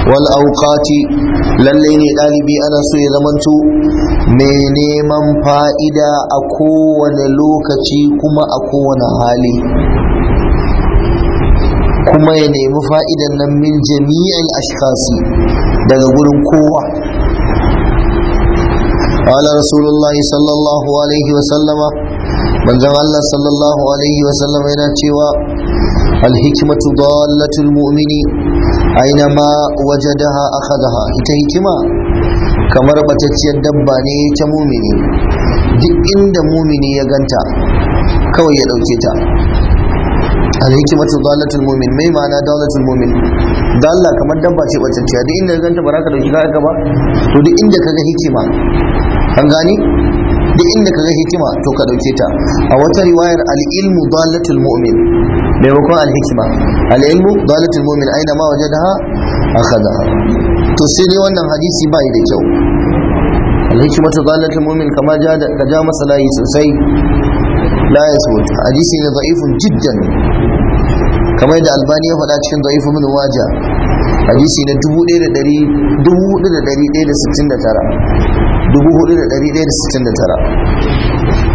wal auqati lallai ne ɗalibi ana so ya zamanto mai neman fa'ida a kowane lokaci kuma a kowane hali kuma ya nemi fa'idan nan min jami'in ashkasi daga gurin kowa قال رسول الله صلى الله عليه وسلم من الله صلى الله عليه وسلم هنا تشوى الحكمة ضالة المؤمن أينما وجدها أخذها ita hikima kamar batacciyar dabba ne ta mumini duk inda mumini ya ganta kawai ya ɗauke ta alhikimatu dalatul mumin mai ma'ana dalatul mumin dalla kamar dabba ce batacciya duk inda ya ganta ba za ka ɗauki kayan ba to duk inda ka ga hikima an gani duk inda ka ga hikima to ka ɗauke ta a wata riwayar al'ilmu dalatul mu'min maimakon alhikima al'ilmu dalatul mu'min aina ma waje da akhadha to sai dai wannan hadisi bai da kyau alhikimatu dalatul mu'min kama ja da ka ja masa layi sosai la yasbut hadisi ne da'ifun jiddan kamar da albani ya faɗa cikin da'ifu min waja hadisi na 1169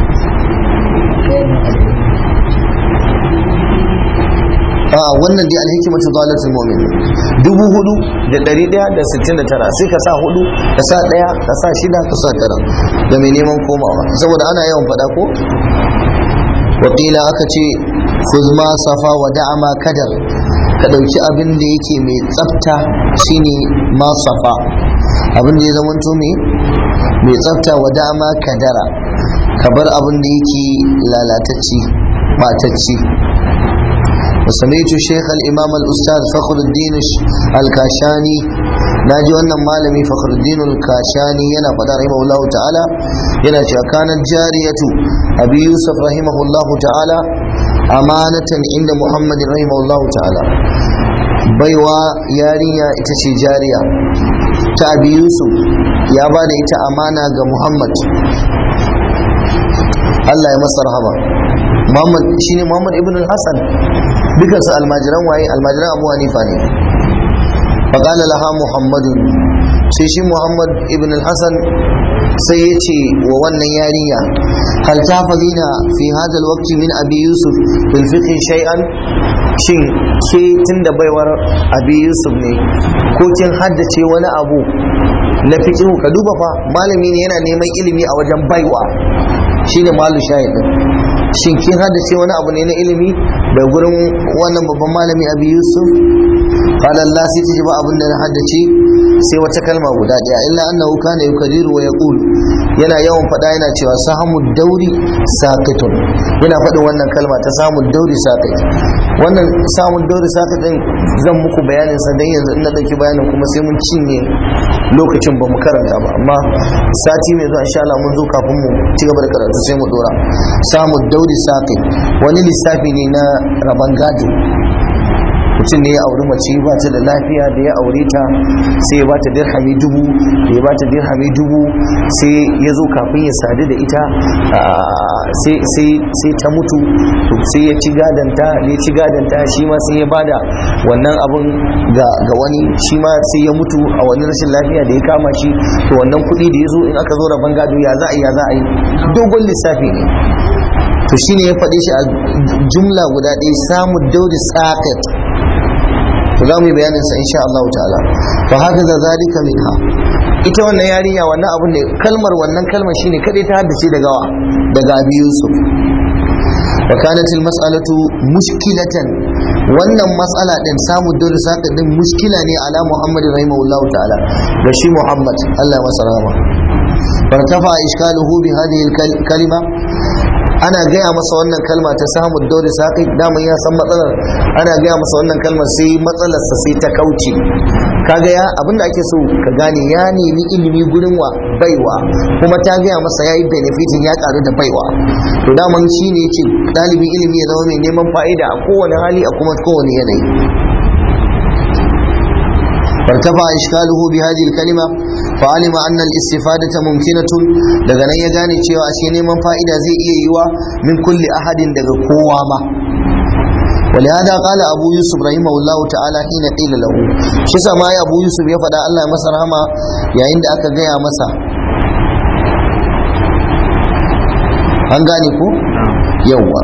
a wannan dai alhikimatu dalatul mu'min dubu hudu da dari daya da sittin da tara sai ka sa hudu ka sa daya ka sa shida ka sa tara da mai neman komawa saboda ana yawan faɗa ko wakila aka ce kuzma safa wa da'ama kadar ka ɗauki abin da yake mai tsafta shine ma safa abin da ya zamanto mai mai tsafta wa da'ama kadara ka bar abin da yake lalatacci batacci وسمعت الشيخ الإمام الأستاذ فخر الدين الكاشاني ناجي أن مالمي فخر الدين الكاشاني ينا قد رحمه الله تعالى ينا كانت جارية أبي يوسف رحمه الله تعالى أمانة عند محمد رحمه الله تعالى baiwa yarinya ita ce jariya ta abi yusuf ya ba da ita amana ga muhammad allah ya masa rahama muhammad shine muhammad ibn al-hassan dukansu almajiran waye almajiran abu hanifa ne faƙala laha muhammadun sai shi muhammad ibn al-hassan sai ya ce wa wannan yarinya hal tafazina fi hadal waqti min abi yusuf bil fiqh shay'an shin ke tunda baiwar abi yusuf ne ko kin haddace wani abu na fiqh ka duba fa malami ne yana neman ilimi a wajen baiwa shine malu shahidin shin kin haddace wani abu ne na ilimi da gurin wannan babban malami abi yusuf qala Allah sai ta ba abin da na haddace sai wata kalma guda daya illa annahu kana yukadiru wa yaqul yana yawan faɗa yana cewa sahamu dauri sakitun yana faɗin wannan kalma ta samun dauri sakit wannan samun dauri sakit din zan muku bayanin sa dan yanzu in na dauki bayanin kuma sai mun cinye lokacin ba mu karanta ba amma sati mai zuwa insha Allah mun zo kafin mu ci gaba da karatu sai mu dora samun dauri sakit wani lissafi ne na raban gado mutum ne ya auri mace ba ta da lafiya da ya aure ta sai ya ba ta dirhami dubu da ya ba ta dirhami dubu sai ya zo kafin ya sadu da ita sai ta mutu sai ya ci gadanta da ya ci gadanta shi ma sai ya bada wannan abun ga wani shi ma sai ya mutu a wani rashin lafiya da ya kama shi to wannan kuɗi da ya zo in aka zo rabon gado ya za a yi ya za a yi dogon lissafi ne to shine ya faɗi shi a jumla guda ɗaya samu dauri sakat to za mu yi bayanin sa insha Allah ta'ala fa haka za zalika minha ita wannan yarinya wannan abun ne kalmar wannan kalmar shine kadai ta haddace daga wa daga Abi Yusuf wa kanat al mas'alatu mushkilatan wannan mas'ala din samu dole saka din mushkila ne ala Muhammad rahimahullah ta'ala da shi Muhammad Allah masa rahama fartafa iskaluhu bi hadhihi al kalima ana gaya masa wannan kalma ta samun daure saƙi daman ya san matsalar ana gaya masa wannan kalmar sai matsalarsa sai ta kauce kaga ya abinda ake so ka gane ya nemi ilimi gurin wa baiwa kuma ta gaya masa ya yi benefitin ya karu da baiwa to daman shi ne yake ɗalibin ilimi ya zama mai neman fa'ida a kowane hali a kuma kowane yanayi فارتفع إشكاله بهذه الكلمة فعلم أن الاستفادة ممكنة daga nan ya gane cewa ashe neman fa'ida zai iya yiwa min kulli ahadin daga kowa ma ولهذا قال أبو يوسف رحمه الله تعالى حين قيل له شسا ما يا أبو يوسف يفدى الله مسا رحمة يا عند أكا جاء مسا an gane ko yawwa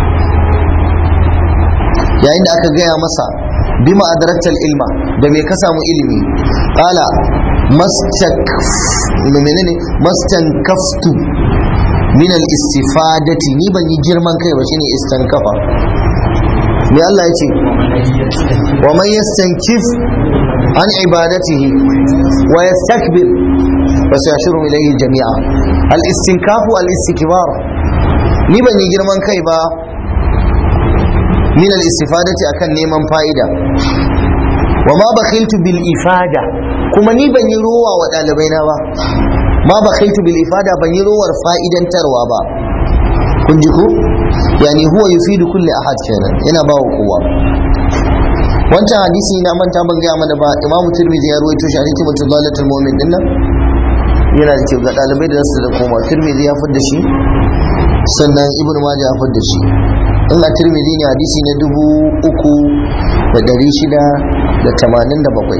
yayin da aka gaya masa bima adraktal ilma da me ka samu ilimi qala mastak menene mastankaftu min al istifadati ni ban yi girman kai ba shine istankafa me Allah ya ce wa man yastankif an ibadatihi wa yastakbir fa sayashuru ilayhi jami'a al istinkafu al istikbar ni ban yi girman kai ba min al istifadati akan neman fa'ida wa ma bakhiltu bil ifada kuma ni ban yi rowa wa ɗalibai na ba ma bakhiltu bil ifada ban yi rowar fa'idantarwa ba kun ji ko yani huwa yufidu kulli ahad kenan yana ba wa kowa wancan hadisi na manta ban gaya mana ba imamu tirmidhi ya ruwaito shi hadisi mutum dalatul mu'min din nan yana da kyau ga dalibai da su da koma tirmidhi ya fadda shi sannan ibnu majah ya fadda shi in a tirmidhi ne hadisi na dubu uku da dari shida da tamanin da bakwai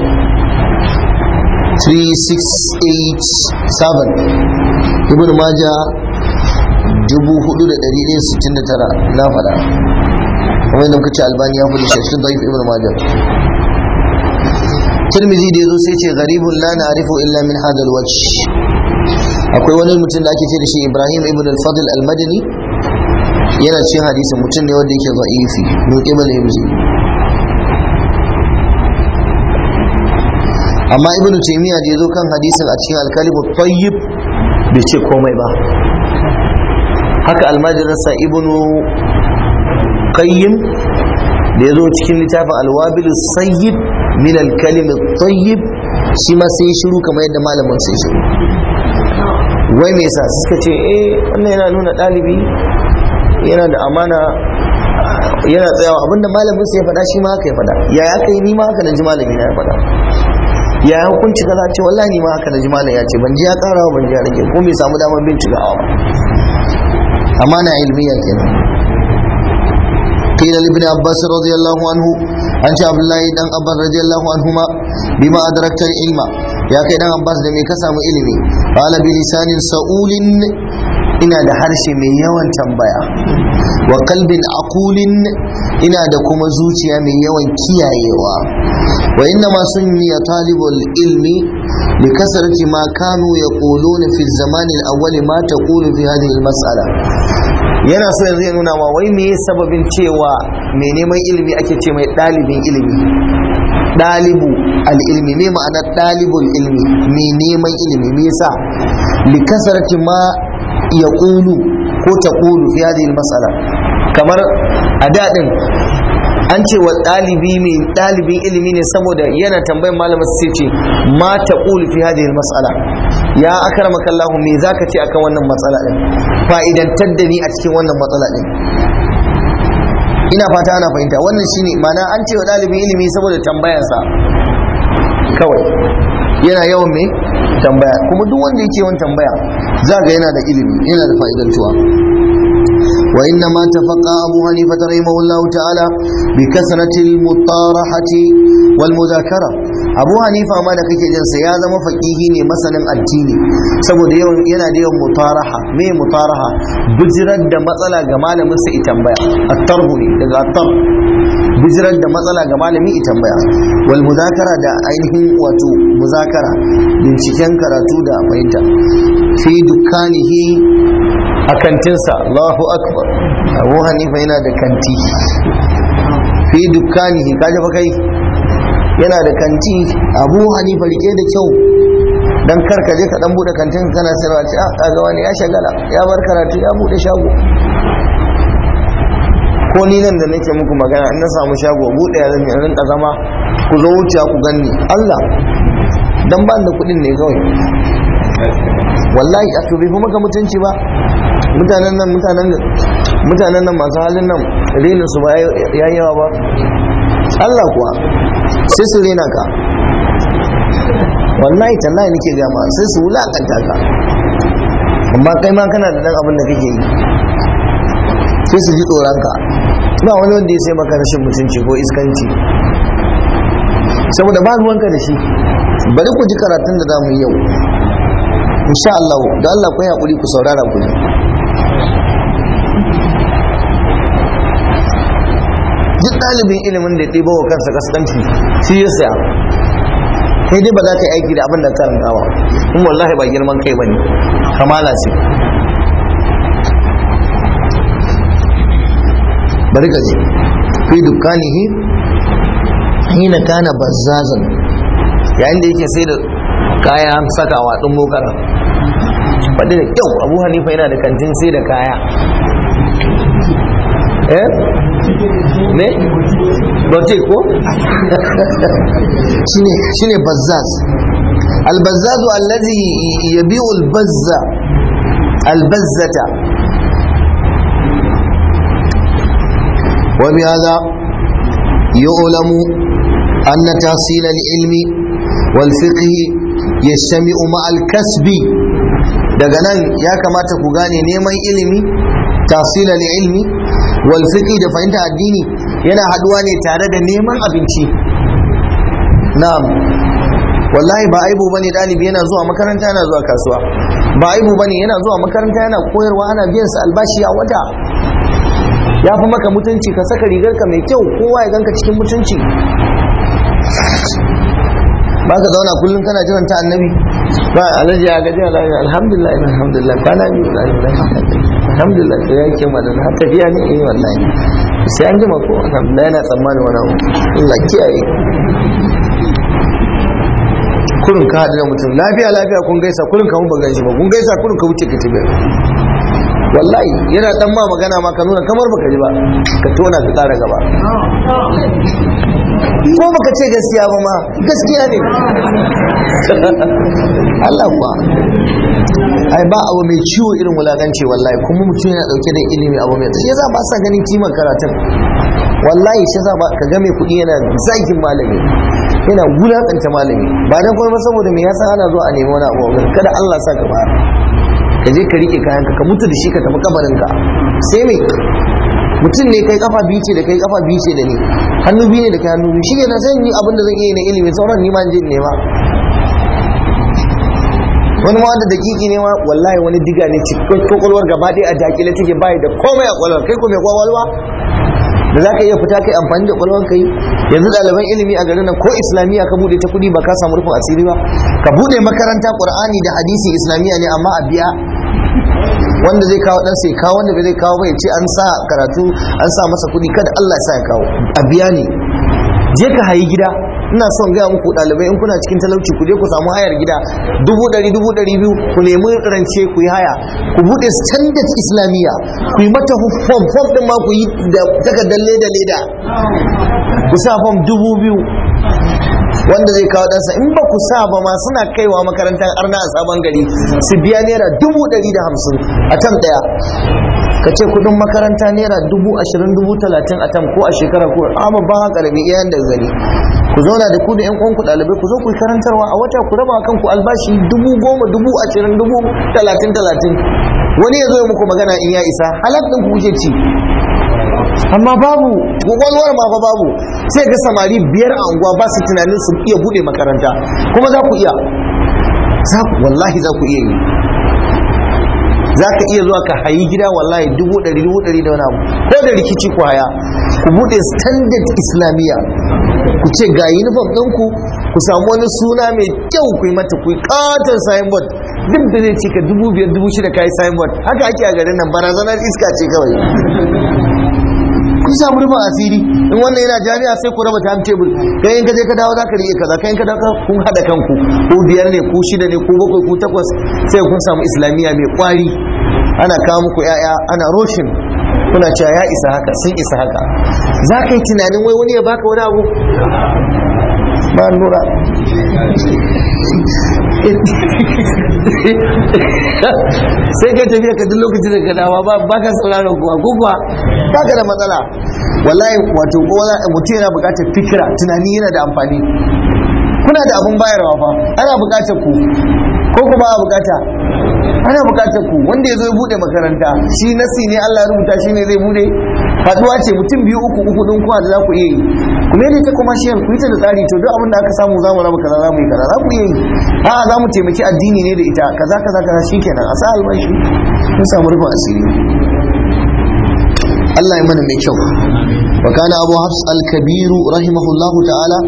3687 ibnu majah 4169 na faɗa kuma yadda muka ce albani ya fi da shashin daif ibn majah tirmizi da yazo sai ce garibun la na'rifu illa min hadal wajh akwai wani mutum da ake ce da shi ibrahim ibn al-fadl al-madani yana cikin hadisin mutum ne wanda yake za'ifi min qibal himzi amma ibn taymiya da yazo kan hadisin a cikin al-kalimu tayyib bai ce komai ba haka almajiransa ibnu qayyim da ya zo cikin littafin alwabil sayyid min alkalim tayyib shi ma sai shiru kamar yadda malamin sai shiru wai me yasa suka ce eh wannan yana nuna ɗalibi yana da amana yana tsayawa abinda malamin sai ya faɗa shi ma haka ya faɗa ya ya kai ni ma haka na ji malami na ya faɗa ya hukunci kaza ce wallahi ni ma haka na ji malam ya ce ban ji ya ƙara ban ji ya rage ko bai samu damar bincikawa ba أمانة علمية كده قيل لابن عباس رضي الله عنه عن عبد الله بن عباس رضي الله عنهما بما أدركت العلم يا كيدان عباس دمي كسام علمي قال بلسان سؤول ina da harshe mai yawan tambaya wa kalbin akulin ina da kuma zuciya mai yawan kiyayewa wa inna ma sunniya talibul ilmi li kasarati ma kanu yaquluna fi zaman al-awwal ma taqulu fi hadhihi al-mas'ala yana so yanzu ya nuna ma wai me sababin cewa mai neman ilimi ake ce mai dalibin ilimi dalibu al-ilmi me ma'ana dalibul ilmi mai neman ilimi me yasa li kasarati ma ya ƙulu ko ta ƙulu fi hadhihi mas'ala kamar a daɗin an ce wa ɗalibi mai ɗalibin ilimi ne saboda yana tambayin malamin sai ce ma ta ƙulu fi hadhihi mas'ala ya akramaka Allah me zaka ce akan wannan matsala din fa'idantar da ni a cikin wannan matsala din ina fata ana fahimta wannan shine ma'ana an ce wa ɗalibin ilimi saboda tambayarsa kawai yana yawan mai tambaya kuma duk wanda yake yawan tambaya za ga yana da ilimi yana da fa'idantuwa wa inna ma tafaqa abu hanifa rahimahullah ta'ala bi kasrati al-mutarahati wal mudhakara abu hanifa ma da kake jin sa ya zama faqihi ne masanin addini saboda yawan yana da yawan mutaraha me mutaraha bijirar da matsala ga malamin sa tambaya at-tarhu ne daga at-tar bijirar da matsala ga malami i tambaya wal muzakara da ainihin wato muzakara binciken karatu da fahimta fi dukkanihi a kantinsa Allahu akbar Abu Hanifa yana da kanti fi dukkanihi kaje fa kai yana da kanti Abu Hanifa rike da kyau dan kar ka je ka dan bude kantin kana sayarwa ce a kaga wani ya shagala ya bar karatu ya bude shago ko ni nan da nake muku magana in na samu shago bude ya zan rinka zama ku zo wuce ku ganni Allah dan ban da kudin ne kawai wallahi a to bai fi maka mutunci ba mutanen nan mutanen mutanen nan masu halin nan renin su ba ya yawa ba Allah kuwa sai su rena ka wallahi tallahi nake gama sai su wulakanta ka amma kai ma kana da dan abin da kake yi sai su ji tsoron ka ba wani wanda ya sai maka rashin mutunci ko iskanci saboda ba ruwanka da shi bari ku ji karatun da za mu yi yau insha Allah da Allah ku yi haƙuri ku saurara ku ji duk ɗalibin ilimin da ya ɗiba wa kansa kaskanci shi ya saya kai dai ba za ka yi aiki da abin da karanta ba in wallahi ba girman kai ba ne kamala ce bari ka je fi dukkanihi hina kana bazzazan yayin da yake sai da kaya sakawa ɗin bokara faɗi da kyau abu hanifa yana da kantin sai da kaya eh ne boutique ko shine shine bazzaz البزاز الذي يبيع البزة البزة وبهذا يعلم أن تحصيل العلم والفقه يجتمع مع الكسب daga nan ya kamata ku gane neman ilimi tasila da ilmi wal fiqi da fahimta addini yana haduwa ne tare da neman abinci na'am wallahi ba aibu bane dalibi yana zuwa makaranta yana zuwa kasuwa ba aibu bane yana zuwa makaranta yana koyarwa ana biyan sa albashi a wata ya fi maka mutunci ka saka rigarka mai kyau kowa ya ganka cikin mutunci ba ka zauna kullum kana jiran ta annabi ba alhaji ya gaji alhamdulillah alhamdulillah kwana biyu alhamdulillah sai yake madana har tafiya ne eh wallahi sai an jima ko alhamdulillah yana tsammanin wani abu Allah kiyaye kurin ka haɗu da mutum lafiya lafiya kun gaisa kurin ka mun ba ganshi ba kun gaisa kurin ka wuce ka tafi wallahi yana dan ma magana ma ka nuna kamar baka ji ba ka tona ka tsara gaba ko baka ce gaskiya ba ma gaskiya ne Allah kuwa ai ba abu mai ciwo irin wulaganci wallahi kuma mutum yana dauke da ilimi abu mai shi yasa ba sa ganin kimar karatun wallahi shi yasa ba ka ga mai kuɗi yana zagin malami yana wulakanta malami ba dan kuma saboda me yasa ana zuwa a nemi wani abu kada Allah sa ka bayar ka je ka rike kayanka ka mutu da shi ka tafi kabarinka sai me mutum ne kai kafa biyu ce da kai kafa biyu ce da ni hannu biyu ne da kai hannu biyu shi ne na zan yi abin da zan iya na ilimi sauran ni ma je in nema wani ma wanda dakiki ne ma wallahi wani diga ne cikin kwakwalwar gaba ɗaya a dakile take bayi da komai a kwakwalwar kai ko mai kwakwalwa da za ka iya fita kai amfani da kwakwalwar kai yanzu ɗaliban ilimi a garin nan ko islamiyya ka bude ta kuɗi ba ka samu rufin asiri ba ka bude makaranta qur'ani da hadisi islamiyya ne amma a biya wanda zai kawo dan sai kawo wanda bai zai kawo ba ya ce an sa karatu an sa masa kuɗi kada Allah ya sa ya kawo a biya ne je ka hayi gida ina son gaya muku ɗalibai in kuna cikin talauci ku je ku samu hayar gida dubu ɗari dubu ɗari biyu ku nemi rance ku yi haya ku buɗe standard islamiyya ku yi mata fom fom ɗin ma ku yi da takardar leda leda ku sa fom dubu biyu wanda zai kawo ɗansa in ba ku sa ba ma suna kaiwa makarantar arna a sabon gari su biya naira dubu ɗari da hamsin a tam ɗaya ka ce kudin makaranta naira dubu ashirin dubu talatin a tam ko a shekara ko amma ba haka da iyayen da gari ku zauna da ku da yan uwanku ɗalibai ku zo ku yi karantarwa a wata ku raba kanku albashi dubu goma dubu ashirin dubu talatin talatin wani ya zo muku magana in ya isa halak ɗin ku kuke ci amma babu kwakwalwar ma fa babu sai ga samari biyar a unguwa ba su tunanin su iya bude makaranta kuma za ku iya wallahi za ku iya yi za ka iya zuwa ka hayi gida wallahi dubu ɗari dubu ɗari da wani abu ko da rikici ku haya ku bude standard islamiyya ku ce ga uniform ɗinku ku samu wani suna mai kyau ku yi mata ku yi katon signboard duk da zai cika dubu biyar dubu shida ka yi signboard haka ake a garin nan barazanar iska ce kawai kun samu rufin asiri in wannan yana jami'a sai ku raba time table kai in ka je ka dawo za ka rike kaza kai in ka dawo kun hada kanku ko biyar ne ko shida ne ko bakwai ko takwas sai kun samu islamiyya mai kwari ana kawo muku yaya ana roshin kuna cewa ya isa haka sun isa haka za ka yi tunanin wai wani ya baka wani abu ba nura sai ka tafiya ka duk lokacin da ka dawa ba ka sauraron kuwa ko kuwa ba ka da matsala wallahi wato mutum yana bukatar fikira tunani yana da amfani kuna da abun bayarwa fa ana bukatar ku ko ku ba a bukata ana bukatar ku wanda ya zo ya bude makaranta shi nasi ne Allah ya rubuta shi ne zai bude haduwa ce mutum biyu uku uku din kuwa da za ku iya yi kuma yadda ta commercial ku yi ta da tsari to duk abin da aka samu za mu raba kaza za mu yi kaza za ku iya yi a'a za mu taimaki addini ne da ita kaza kaza kaza shikenan a sa albashi mun samu rufin asiri Allah ya mana mai kyau wa kana abu hafs al-kabir rahimahullahu ta'ala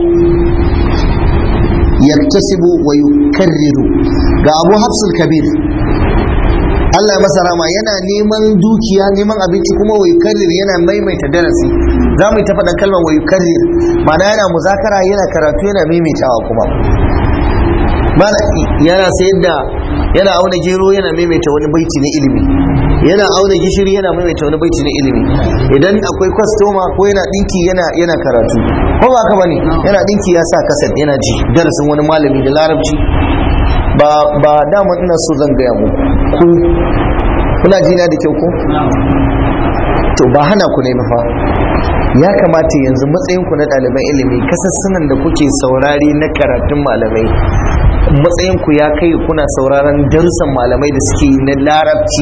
yaktasibu wa yukarriru ga abu hafs al-kabir Allah ya masa rama yana neman dukiya neman abinci kuma wa yukarrir yana maimaita darasi za mu yi ta faɗa kalmar wa yukarrir ma'ana yana muzakara yana karatu yana maimaitawa kuma mana yana sayar da yana auna gero yana maimaita wani baiti na ilimi yana auna gishiri yana maimaita wani baiti na ilimi idan akwai kwastoma ko yana dinki yana yana karatu ko ba ka bane yana dinki ya sa kaset yana ji darasin wani malami da larabci ba ba dama ina so zan gaya muku ku kuna jina da kyau ko to ba hana ku ne fa ya kamata yanzu matsayin ku na ɗaliban ilimi kasassunan da kuke saurari na karatun malamai matsayin ku ya kai kuna sauraron darussan malamai da suke na larabci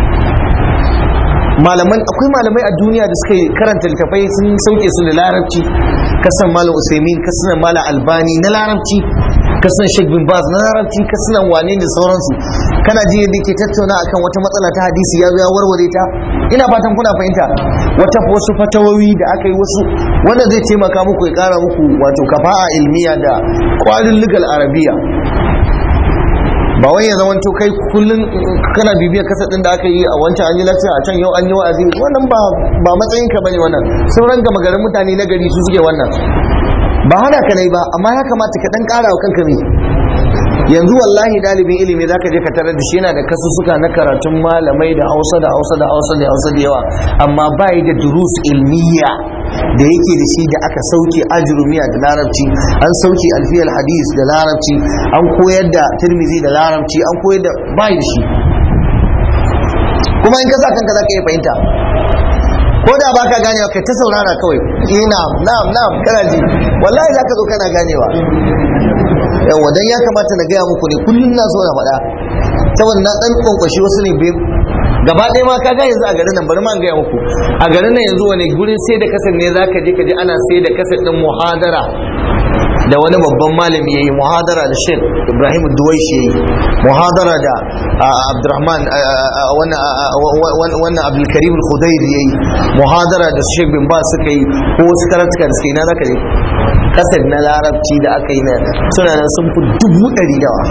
malaman akwai malamai a duniya da suka karanta littafai sun sauke su da larabci kasan malam usaimin kasan malam albani na larabci kasan sheikh bin baz na larabci kasan wane da sauransu kana ji yadda ke tattauna akan wata matsala ta hadisi ya zo ya warware ta ina fatan kuna fahimta wata wasu fatawowi da aka yi wasu wanda zai taimaka muku ya kara muku wato kafa'a ilmiya da kwalin lugal arabiya ba wai ya zama to kai kullum kana bibiyar kasa din da aka yi a wancan an yi lafiya a can yau an yi wa'azi wannan ba ba matsayin ka bane wannan sauran gama garin mutane na gari su suke wannan ba hana ka nai ba amma ya kamata ka dan kara wa kanka me yanzu wallahi dalibin ilimi zaka je ka tarar da shi yana da kasussuka na karatun malamai da Hausa da Hausa da Hausa da Hausa da yawa amma bai da durus ilmiya da yake da shi da aka sauke ajrumiya da larabci an sauke alfiyal hadis da larabci an koyar da tirmizi da larabci an koyar da bai da shi kuma in ka sa kanka zaka iya fahimta ko da baka ganewa kai ta saurara kawai eh na'am na'am na'am kana ji wallahi zaka zo kana ganewa yawa dan ya kamata na gaya muku ne kullum na so na faɗa saboda na dan kwankwashi wasu ne gaba ɗaya ma ka ga yanzu a garin nan bari ma gaya muku a garin nan yanzu wani gurin sai da kasar ne zaka je ka je ana sai da kasar din muhadara da wani babban malami yayi muhadara da Sheikh Ibrahim Duwaishi yayi muhadara da Abdurrahman wannan wannan Abdul Karim Al-Khudairi yayi muhadara da Sheikh bin Baz suka yi ko wasu karatuka da suka yi na zaka je kasar na larabci da aka yi na suna nan sun fi dubu ɗari dawa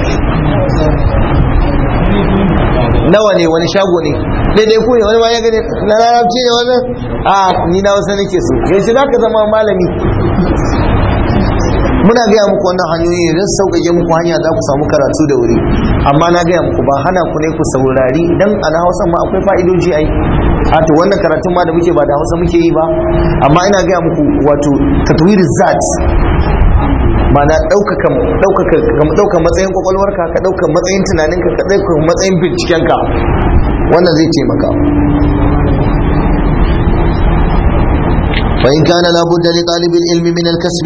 nawa ne wani shago ne daidai ku ne wani ma ya gani na larabci ne wannan a ni na wasu nake so yanzu za ka zama malami muna gaya muku wannan hanyoyi ne don sauƙaƙe muku hanya za ku samu karatu da wuri amma na gaya muku ba hana ku ne ku saurari dan a na hausa ma akwai fa'idoji ai a to wannan karatun ma da muke ba da hausa muke yi ba amma ina gaya muku wato tatwir zat mana ɗauka matsayin kwakwalwarka ka ɗauka matsayin tunaninka ka ɗauka matsayin bincikenka wannan zai taimaka فإن كان لابد لطالب العلم من الكسب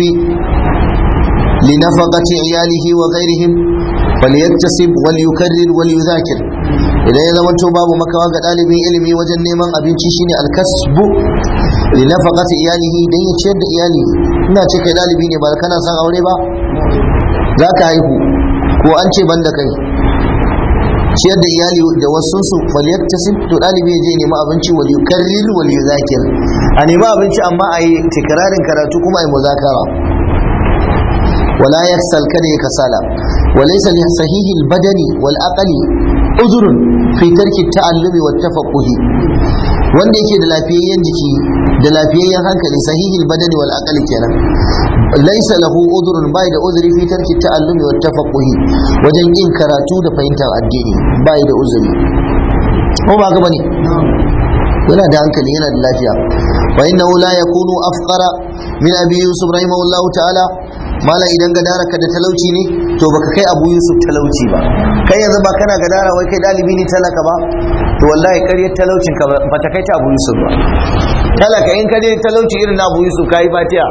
لنفقة عياله وغيرهم فليكتسب وليكرر وليذاكر idan ya zama to babu makawa ga ɗalibin ilimi wajen neman abinci shine alkasbu li nafaqati iyalihi dan ya ciyar da iyali ina ce kai ɗalibi ne ba kana son aure ba za ka haihu ko an ce ban da kai ciyar da iyali da wasu su falyaktasib to ɗalibi ya je nemi abinci wal yukarrir wal yuzakir a nemi abinci amma a yi tikrarin karatu kuma a yi muzakara ولا يكسل كده كسالة وليس لصحيح البدن والعقل عذر في ترك التعلم والتفقه wanda yake da lafiyayyen jiki da lafiyayyen hankali sahihil badani wal aqli kenan laysa lahu udhrun bai da uzuri fi tarki ta'allumi wat tafaqquhi wajen yin karatu da fahimtar addini bai da uzuri ko ba ga bane yana da hankali yana da lafiya fa innahu la yakunu afqara min abi yusuf rahimahullahu ta'ala mala idan gadara ka da talauci ne to baka kai abu yusuf talauci ba kai yanzu ba kana gadara wai kai dalibi ne talaka ba to wallahi karyar talaucin ka ba ta kai ta abu yusuf ba talaka in ka je talauci irin na abu yusuf kai fatiya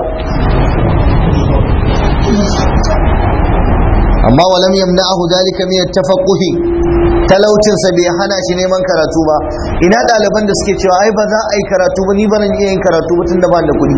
amma walam yamna'ahu dalika min at-tafaqquhi talaucinsa bai hana shi neman karatu ba ina ɗaliban da suke cewa ai ba za a yi karatu ba ni ba zan iya yin karatu ba tun da ba da kuɗi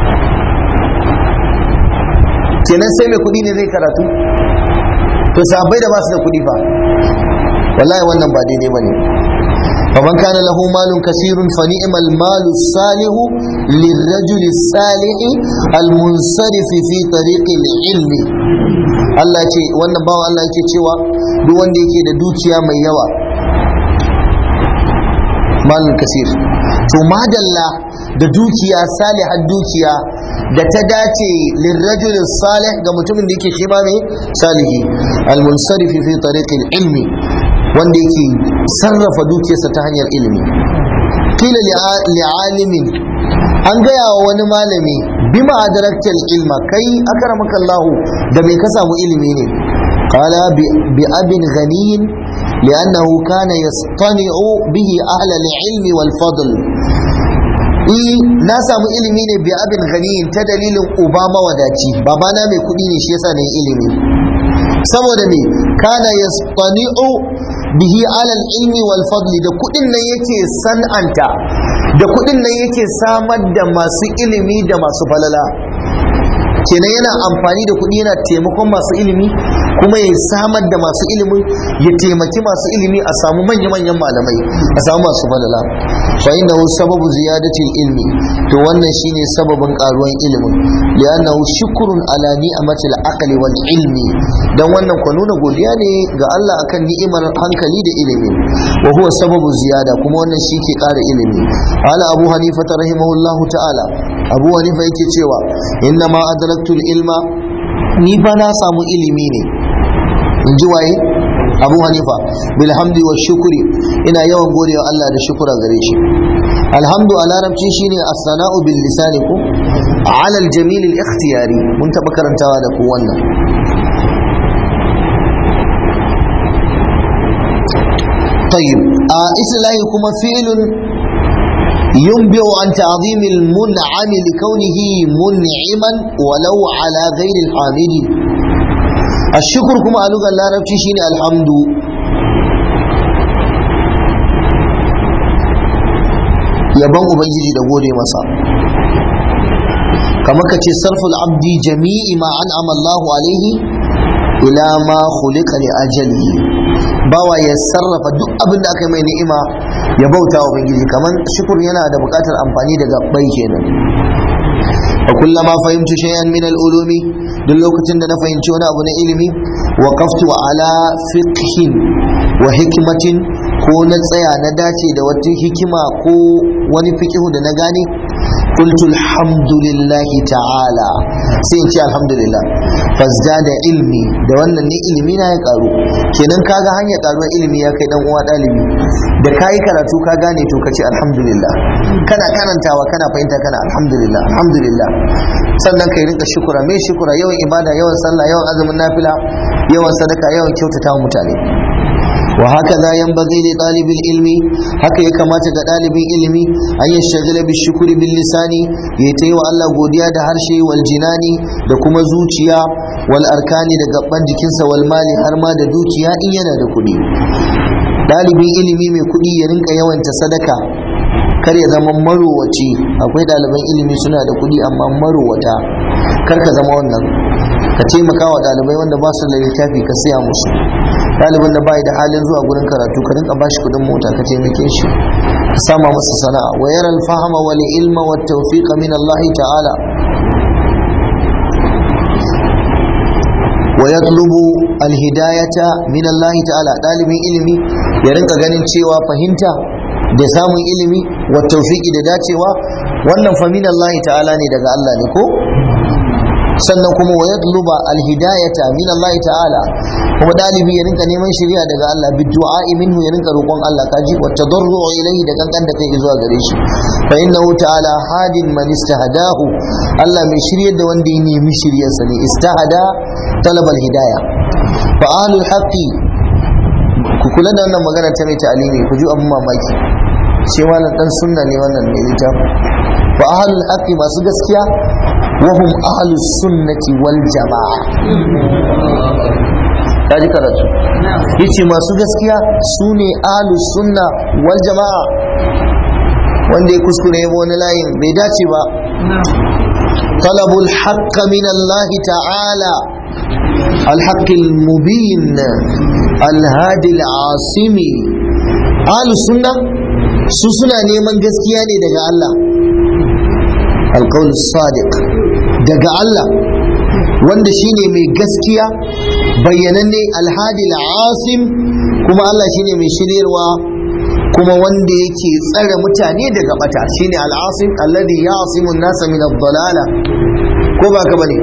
kenan sai mai kuɗi ne zai karatu to sahabbai da ba su da kuɗi fa wallahi wannan ba daidai ba ne فمن كان له مال كثير فنعم المال الصالح للرجل الصالح المنصرف في طريق العلم Allah ce wannan bawa Allah yake cewa duk wanda yake da dukiya mai yawa malul kasir to madalla da dukiya salihar dukiya da ta dace lirrajul salih ga mutumin da yake shi ba mai salihi al-munsarifi fi tariqil ilmi wanda yake sarrafa dukiyarsa ta hanyar ilimi kila li'alimin an gaya wa wani malami bima adaraktal ilma kai akramaka Allah da me ka samu ilimi ne qala bi abin ghaniyin li'annahu kana yastani'u bihi ahla al-ilm wal fadl eh na samu ilimi ne bi abin ghaniyin ta dalilin uba mawadaci babana mai kudi ne shi yasa na ilimi saboda me kana yastani'u bihi alal ilmi wal fadli da kudin nan yake san'anta da kudin nan yake samar da masu ilimi da masu falala kenan yana amfani da kudi yana taimakon masu ilimi kuma ya samar da masu ilimin ya taimaki masu ilimi a samu manya-manyan malamai a samu masu falala fa innahu sababu ziyadati ilmi to wannan shine sababin karuwan ilimin li'annahu shukrun ala ni'matil aqli wal ilmi dan wannan ko nuna godiya ne ga Allah akan ni'imar hankali da ilimi wa huwa sababu ziyada kuma wannan shi ke kara ilimi ala abu hanifa rahimahullahu ta'ala abu hanifa yake cewa inna ma adraktul ilma ni fa na samu ilimi ne in ji waye abu hanifa bilhamdi wa shukuri ina yawan godewa Allah da shukura gare shi alhamdu a larabci shine as-sana'u bil lisani ko ala al-jamil al-ikhtiyari mun taba karantawa da ku wannan طيب آه إسلامي كما فعل ينبئ عن تعظيم المنعم لكونه منعما ولو على غير الحامد الشكر كما ألغى الله ربتي شيني الحمد yaban ubangiji da gode masa kamar ka ce sarful abdi jami'i ma an amallahu alaihi ila ma khuliqa li ajalihi bawa ya sarrafa duk abin da aka yi mai ni'ima ya bauta wa ubangiji kamar shukur yana da buƙatar amfani da gabbai kenan wa kullama fahimtu shay'an min al-ulumi duk lokacin da na fahimci wani abu na ilimi wa qaftu ala fiqhin wa hikmatin ko na tsaya na dace da wata hikima ko wani fikihu da na gane قلت الحمد لله تعالى sai in ce alhamdulillah fazdada ilmi da wannan ne ilimi na ya karu kenan kaga hanyar karuwar ilimi ya kai dan uwa dalibi da kayi karatu ka gane to ka ce alhamdulillah kana karantawa kana fahimta kana alhamdulillah alhamdulillah sannan kai rinka shukura mai shukura yawan ibada yawan sallah yawan azumin nafila yawan sadaka yawan kyautata wa mutane وهكذا ينبغي لطالب العلم haka ya kamata ga ɗalibin ilimi an yi shagala bi shukuri bil lisani ya ta yi wa Allah godiya da harshe wal jinani da kuma zuciya wal arkani da gaban jikinsa wal mali har ma da dukiya in yana da kuɗi ɗalibin ilimi mai kuɗi ya rinka yawanta sadaka kar ya zama marowaci akwai ɗaliban ilimi suna da kuɗi amma marowata kar ka zama wannan ka taimaka wa ɗalibai wanda ba su da littafi ka siya musu ɗalibin da bai da halin zuwa gurin karatu ka rinka bashi kuɗin mota ka taimake shi ka sama masa sana'a wa yara alfahama wal ilma wa tawfiqa min Allah ta'ala wa yatlubu alhidayata min Allah ta'ala ɗalibin ilimi ya rinka ganin cewa fahimta da samun ilimi wa tawfiqi da dacewa wannan fa min Allah ta'ala ne daga Allah ne ko sannan kuma wa yatluba alhidayata min Allah ta'ala kuma dalibi ya rinka neman shari'a daga Allah bi du'a minhu ya rinka roƙon Allah kaji wa tadarru ilayhi da kankan da kai zuwa gare shi fa innahu ta'ala hadin man istahadahu Allah mai shiryar da wanda ya nemi shiryar sa ne istahada talab alhidaya fa ahlul haqqi ku kula da wannan magana ta mai ta'alimi ku ji abun mamaki sai malam dan sunna ne wannan ne littafi fa ahlul haqqi masu gaskiya وهم أهل السنة والجماعة ya ji karatu yace masu gaskiya su ne ahlus sunna wal jama'a wanda ya kuskure ya wani layin bai dace ba talabul haqqa min Allah ta'ala الحق المبين الهادي العاصمي أهل السنة سوسنا نيمان gaskiya ne daga Allah القول الصادق daga Allah wanda shine mai gaskiya bayyananne alhadi asim kuma Allah shine mai shiryarwa kuma wanda yake tsare mutane daga bata shine al-asim alladhi ya'simu an-nasa min ad-dalala ko ba ka bane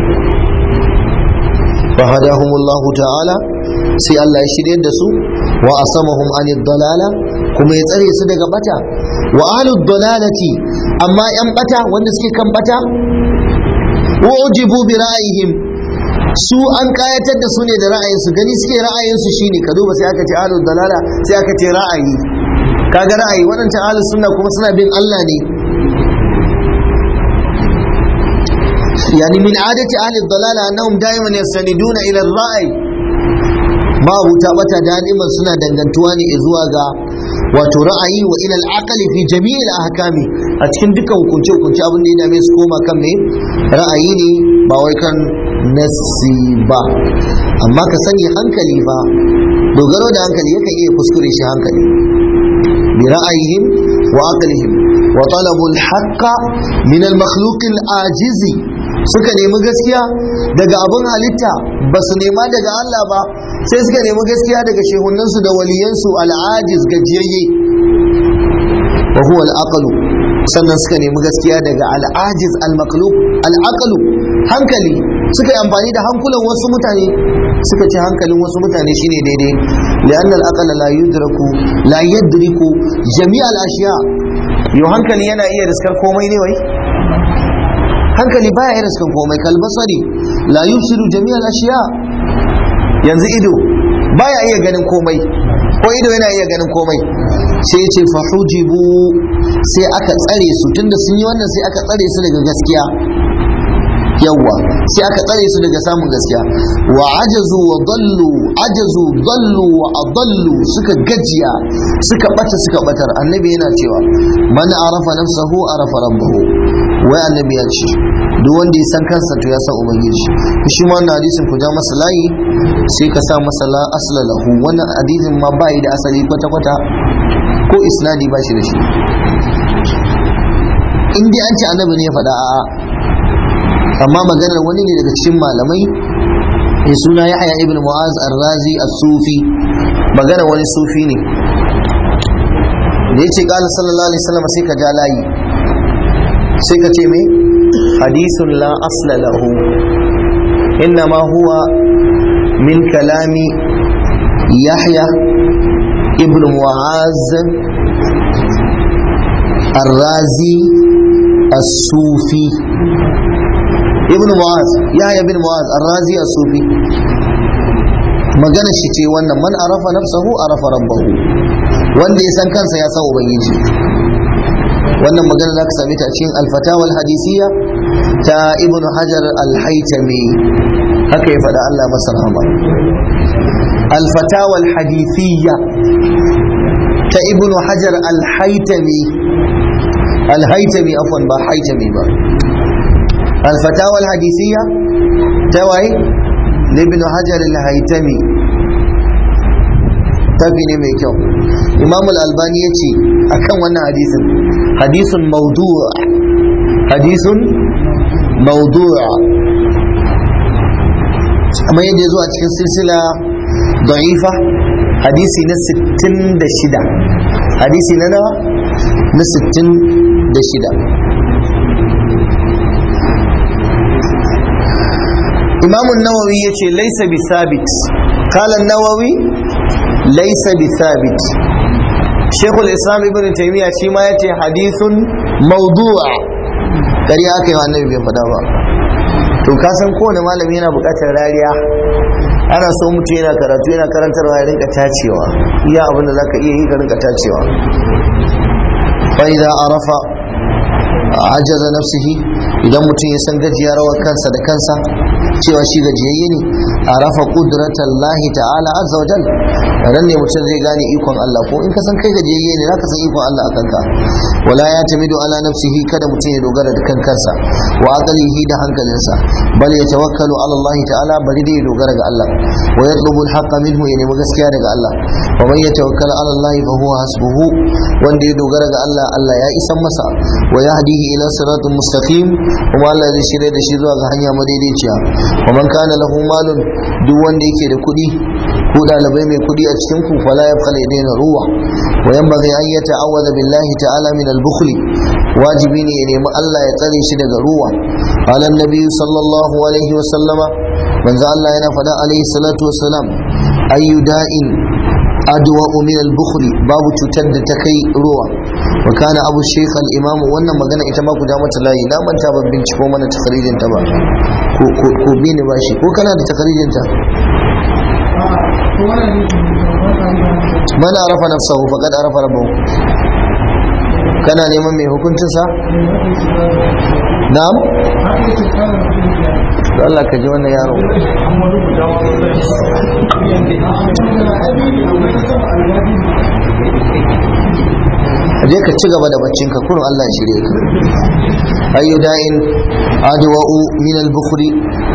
فهداهم الله تعالى sai Allah ya shirye da su wa asamahum anid dalala kuma ya tsare su daga bata wa ahlud dalalati amma yan bata wanda suke kan bata ujibu bi ra'ayihim su an kayatar da su ne da ra'ayin su gani suke ra'ayin su shine ka duba sai aka ce ahlud dalala sai aka ce ra'ayi kaga ra'ayi wadancan ahlus sunna kuma suna bin Allah ne يعني من عادة أهل الضلالة أنهم دائما يستندون إلى الرأي ما أبو تابتا دائما سنة دنگنتواني إزواغا وترأي وإلى العقل في جميع الأحكام أتكن دكا وكنت وكنت أبن دينا ميسكوما كم رأيني باويكا نسيبا أما كسني hankali fa dogaro da hankali yakan iya kuskure shi hankali bi ra'ayihim wa aqlihim wa talabu al-haqqa min al-makhluq al-ajizi suka nemi gaskiya daga abin halitta ba su nema daga Allah ba sai suka nemi gaskiya daga shehunansu da waliyansu al'ajiz gajiyayye wa huwa al'aqlu sannan suka nemi gaskiya daga al'ajiz al-maqlub al'aqlu hankali suka yi amfani da hankulan wasu mutane suka ce hankalin wasu mutane shine daidai li'anna al-aqla la yudraku la yadriku jami' al-ashiya yau hankali yana iya riskar komai ne wai hankali baya iya riskan komai kalbasari la yusiru jami'al ashiya yanzu ido baya iya ganin komai ko ido yana iya ganin komai sai ya ce fahujibu sai aka tsare su tunda sun yi wannan sai aka tsare su daga gaskiya yawwa sai aka tsare su daga samun gaskiya wa ajazu wa dallu ajazu dallu wa adallu suka gajiya suka bata suka batar annabi yana cewa man arafa nafsahu arafa rabbahu wai annabi ya ce duk wanda ya san kansa to ya san ubangiji shi ma wannan hadisin ku ja masa layi sai ka sa masa la asla lahu wannan hadisin ma ba da asali kwata kwata ko isnadi ba shi da shi in dai an ce annabi ne ya faɗa a'a amma maganar wani ne daga cikin malamai ya suna yahya ibn mu'az ar-razi as-sufi maganar wani sufi ne da yace qala sallallahu alaihi wasallam sai ka ja layi sai ka ce me hadisun la asla lahu innama huwa min kalami yahya ibn mu'az ar-razi as-sufi ibn mu'az yahya ibn mu'az ar-razi as-sufi magana shi ce wannan man arafa nafsahu arafa rabbahu wanda ya san kansa ya san ubangiji wannan magana za ka same ta cikin alfatawal hadisiya ta ibn hajar al-haitami haka ya faɗa Allah masa rahama alfatawal hadisiya ta ibn hajar al-haitami al-haitami afwan ba haitami ba alfatawal hadisiya ta waye ibn hajar al-haitami tafi ne mai kyau imam al-albani ya ce akan wannan hadisin hadisun maudu'a hadisun maudu'a kamar yadda ya zo a cikin silsila da'ifa hadisi na 66 hadisi na nawa na 66 imam nawawi ya ce laisa bi sabit kalan nawawi laisa bi sabit shekul islam ibn taimiyya shi ma ya ce hadithun maudu'a dari aka yi wa annabi bai faɗa ba to ka san kowane malami yana buƙatar rariya ana so mutum yana karatu yana karantarwa ya rinka tacewa iya abin da zaka iya yi ka rinka tacewa fa idza arafa ajaza nafsihi idan mutum ya san gajiyar rawar kansa da kansa cewa shi gajiyayye ne arafa qudratallahi ta'ala azza wa jal ran ne mutum zai gane ikon Allah ko in ka san kai gajiyayye ne zaka san ikon Allah akan ka wala ya tamidu ala nafsihi kada mutum ya dogara da kan kansa wa aqlihi da hankalinsa bal ya tawakkalu ala Allah ta'ala bari dai ya dogara ga Allah wa yatlubu al minhu ya nemi gaskiya daga Allah wa man yatawakkal ala Allah fa huwa hasbuhu wanda ya dogara ga Allah Allah ya isan masa wa yahdihi ila siratin mustaqim kuma Allah zai shirya da shi zuwa ga hanya madaidaiciya wa man kana lahu malun duk wanda yake da kuɗi ko ɗalibai mai kuɗi a cikin ku fala ya fala ya daina ruwa wa yanbaghi an yata'awwadha billahi ta'ala min al-bukhli wajibi ne ya nemi Allah ya tsare shi daga ruwa qala an-nabi sallallahu alaihi wa sallama manzo Allah yana faɗa alaihi salatu wassalam ayyu da'in adwa min al-bukhl babu cutar da ta kai ruwa wa kana abu shaykh al-imam wannan magana ita ma ku ja mata layi na manta ban binciko mana takharijin ta ba ko ko ko bi ne bashi ko kana da takharijin ta man arafa nafsahu faqad arafa rabbahu kana neman mai hukuncin sa na'am Allah ka ji wannan yaro je ka ci gaba da baccin ka kurun Allah shirye ka ayyu da'in adwa'u min al-bukhri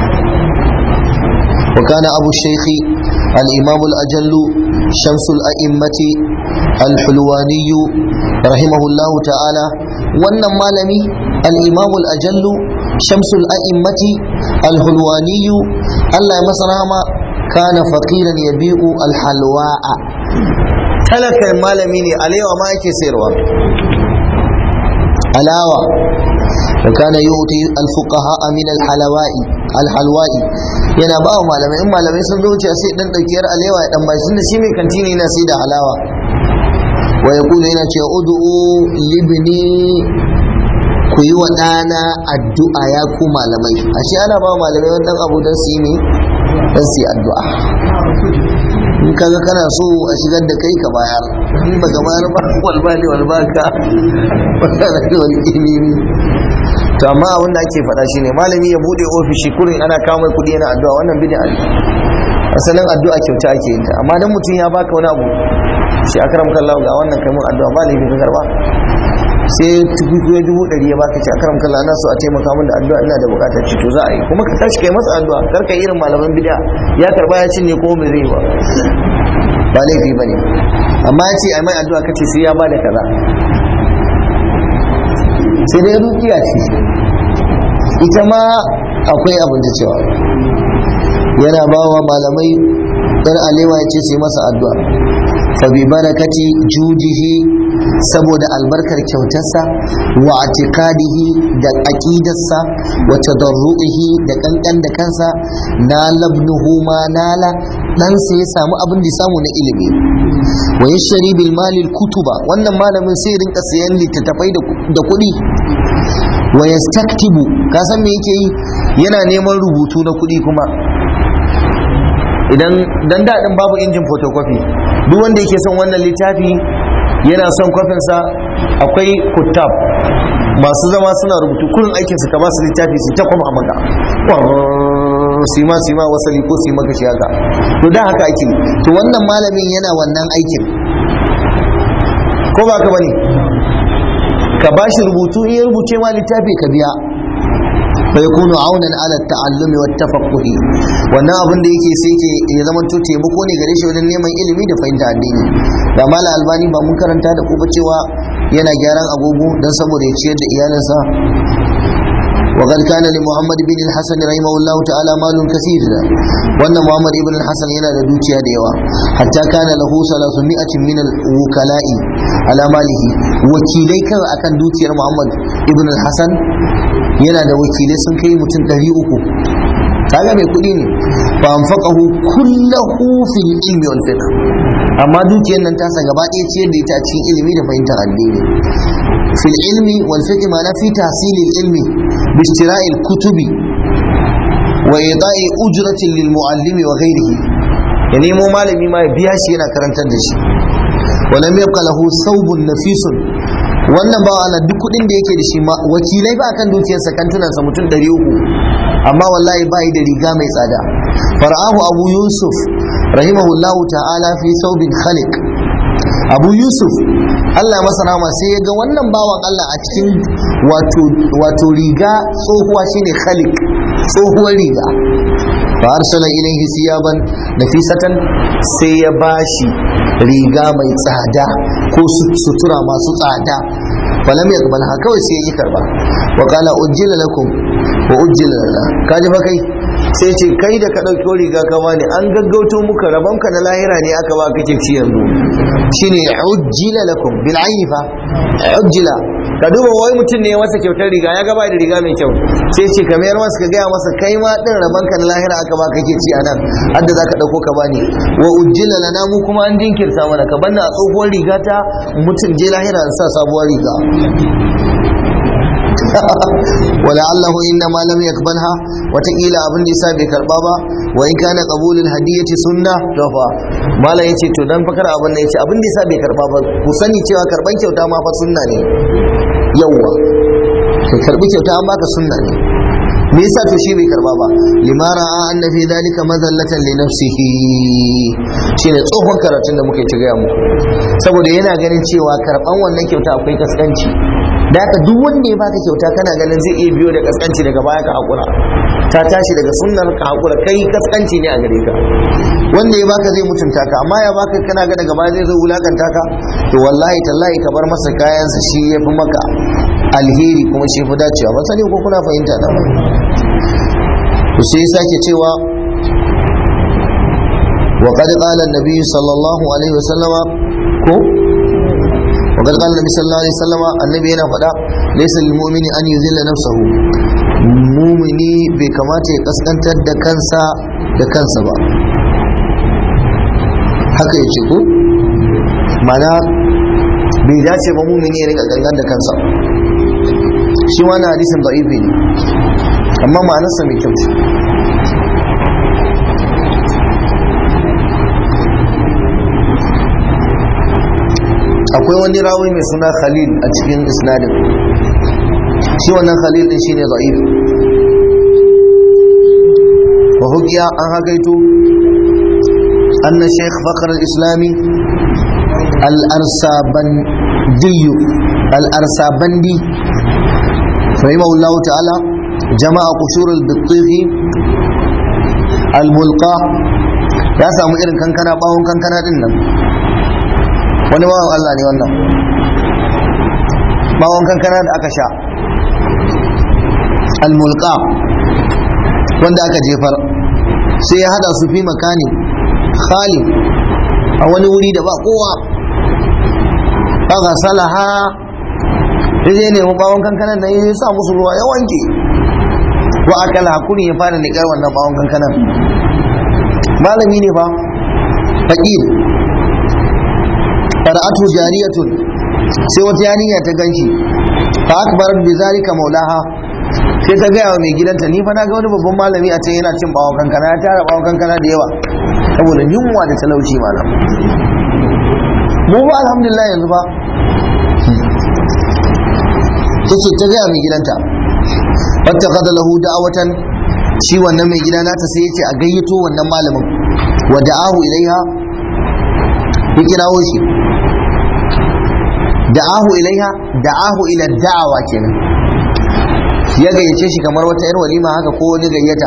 wa kana abu shaykh al-imam al-ajall shams al-a'immah al-hulwani rahimahullahu ta'ala wannan malami al-imam al-ajall shams al-a'immah al-hulwani Allah ya masa rahama kana faqiran yabi'u al-halwa'a talakan malami ne alewa ma yake sayarwa alawa wa kana yuti alfuqaha min alhalawai alhalwai yana ba wa malamai in malamai sun zo wuce sai dan dauki yar alewa ya dan bashi da shi mai kantini yana sai da halawa wa yaqulu yana cewa ud'u libni ku yi wa ɗana addu'a ya ku malamai ashe ana ba malamai wani ɗan abu don su yi ne don su yi addu'a in kaga kana so a shigar da kai ka bayar in baka bayar ba walba ne walba ka wanda da wani ilimi to amma abin da ake faɗa shine malami ya bude ofishi kurin ana kawo mai kuɗi yana addu'a wannan bid'a ne asalin addu'a kyauta ake yin ta amma dan mutum ya baka wani abu shi akram kallahu ga wannan kai mun addu'a ba laifi ka karba sai tukuku ya dubu ɗari ya baka ce akram kallahu ana so a taimaka min da addu'a ina da bukatar ci to za a yi kuma ka tashi kai masa addu'a kar ka irin malaman bid'a ya karba ya cinye ko bai zai ba ba laifi bane amma ya ce ai mai addu'a kace sai ya bada kaza sai dai rukiya ce ita ma akwai abin da cewa yana ba wa malamai dan alewa ya ce sai masa addu'a fa bi barakati judihi saboda albarkar kyautarsa wa atiqadihi da aqidarsa wa tadarruihi da kankan da kansa na labnuhu ma nala dan sai ya samu abin da ya samu na ilimi wa yashri bil malil kutuba wannan malamin sai rinka sayan littattafai da kuɗi wa yastaktibu ka san me yake yi yana neman rubutu na kuɗi kuma idan dan daɗin babu injin photocopy duk wanda yake son wannan littafi yana son kwafinsa akwai kutab masu zama suna rubutu kullum aikinsu ka ba su littafi su ta kwama maka sima sima wasali ko sima ka shi haka to da haka ake to wannan malamin yana wannan aikin ko ba ka bane ka ba shi rubutu in ya rubuce ma littafi ka biya فيكون عونا على التعلم والتفقه wannan abin da yake sai ke ya zama to taimako ne gare shi wajen neman ilimi da fahimta addini da mala albani ba mun karanta da ku cewa yana gyaran agogo don saboda ya ciyar da iyalinsa وقد كان لمحمد بن الحسن رحمه الله تعالى مال كثير وان محمد بن الحسن yana da dukiya da yawa hatta kana lahu 300 min al-wukalai ala malihi wakilai kan akan dukiyar Muhammad ibn al-Hasan yana da wakilai sun kai mutum 300 kaga mai kuɗi ne fa anfaqahu kullahu fil ilmi wal fiqh amma dukiyar nan tasa gaba ɗaya ciyar da ita cikin ilimi da fahimtar addini fil ilmi wal fiqh ma fi tahsil al ilmi bi istira'i al kutubi wa ita'i ujratin lil muallimi wa ghayrihi ya nemo malami ma ya biya shi yana karantar da shi wa lam yabqa lahu thawbun nafisun wannan ba ana duk kudin da yake da shi ma wakilai ba kan dukiyarsa kantunansa mutum 300 amma wallahi ba da riga mai tsada fara'ahu abu yusuf rahimahullahu ta'ala fi saubin khaliq abu yusuf allah masa rama sai ya ga wannan bawan allah a cikin wato riga tsohuwa shine khaliq tsohuwar riga fa arsala ilaihi siyaban nafisatan sai ya bashi riga mai tsada ko sutura masu tsada falam yaqbal ha kawai sai ya karba wa qala ujjila lakum wa ujjila lana kaji fa kai sai ce kai da ka ɗauki riga ka bani an gaggauto muka rabonka na lahira ne aka ba kake ci yanzu shine ujjila lakum bil aini fa ujjila ka duba wai mutum ne masa kyautar riga ya gaba da riga mai kyau sai ce ka mayar masa ka gaya masa kai ma din rabonka na lahira aka ba kake ci anan hadda zaka dauko ka bani wa ujjila lana mu kuma an jinkirta mana ka banna a tsohuwar riga ta mutum je lahira an sa sabuwar riga ولعله إنما لم يقبلها وتقيل أبن نساء بكربابا وإن كان قبول الهدية سنة توفى ما لا يتي تدن فكر أبن يتي أبن نساء بكربابا كسني تيوا كربان كيوتا ما فسنة ne yawwa kai karbi kyauta an baka sunna ne me yasa to shi bai karba ba limara a anna fi dalika mazallatan li nafsihi shine tsohon karatun da muke ci gaya muku saboda yana ganin cewa karban wannan kyauta akwai kaskanci da haka duk wanda ya baka kyauta kana ganin zai iya biyo da kaskanci daga baya ka hakura ta tashi daga sunnar ka hakura kai kaskanci ne a gare ka wanda ya baka zai mutunta ka amma ya baka kana ga daga baya zai zo wulakanta ka to wallahi tallahi ka bar masa kayansa shi ya fi maka alheri kuma shi fi dacewa ba sani ko kuna fahimta na to sai sake cewa وقد قال النبي صلى الله عليه وسلم ko وقد قال النبي صلى الله عليه وسلم النبي yana faɗa laysa lil mu'mini an yuzilla nafsahu mu'mini bai kamata ya kaskantar da kansa da kansa ba haka yace ko mana bai dace ba mu'mini ya rika gangan da kansa shi wani hadisin da'ifi ne amma ma'anarsa mai kyau ce akwai wani rawi mai suna khalil a cikin isnadin shi wannan khalil din shine da'if wa hukiya an hagaito anna shaykh fakhr al-islami al-arsabandi al-arsabandi rahimahullahu ta'ala jama'a qushur al-bittighi al-mulqa ya samu irin kankana bawon kankana din nan wani bawan Allah ne wannan bawon kankana da aka sha almulka wanda aka jefar sai ya hada su fi makani khali a wani wuri da ba kowa aka salaha ya je nemi bawon kankanan da ya sa musu ruwa ya wanke wa akala hakuri ya fara niƙar wannan bawon kankanan malami ne fa faƙir fara'atu jariyatun sai wata yarinya ta ganshi fa akbarat bi zalika maulaha sai ta gaya wa mai gidanta ni fa na ga wani babban malami a can yana cin bawon kankana ya tara bawon kankana da yawa saboda yunwa da talauci malam mu ba alhamdulillah yanzu ba tace ta gaya mai gidanta wata kada lahu da'awatan shi wannan mai gida nata sai yace a gayyato wannan malamin wa da'ahu ilaiha ya kirawo shi da'ahu ilaiha da'ahu ila da'awa kenan ya gayyace shi kamar wata yar walima haka ko wani gayyata